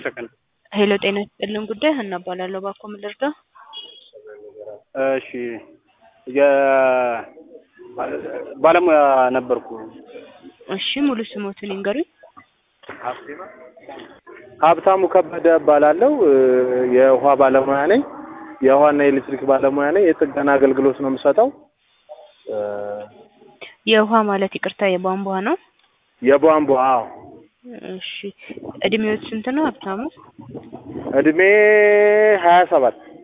ሰከንድ ሄሎ ጤና ይስጥልን ጉዳይ ሀና እባላለሁ። እባክዎ ምን ልርዳ? እሺ የባለሙያ ነበርኩ። እሺ ሙሉ ስሞትን ይንገሩኝ። ሀብታሙ ከበደ እባላለሁ። የውሃ ባለሙያ ነኝ። የውሃና የኤሌክትሪክ ባለሙያ ነኝ። የጥገና አገልግሎት ነው የምሰጠው። የውሃ ማለት ይቅርታ የቧንቧ ነው? የቧንቧ አዎ። እሺ እድሜዎት ስንት ነው ሀብታሙ? እድሜ ሀያ ሰባት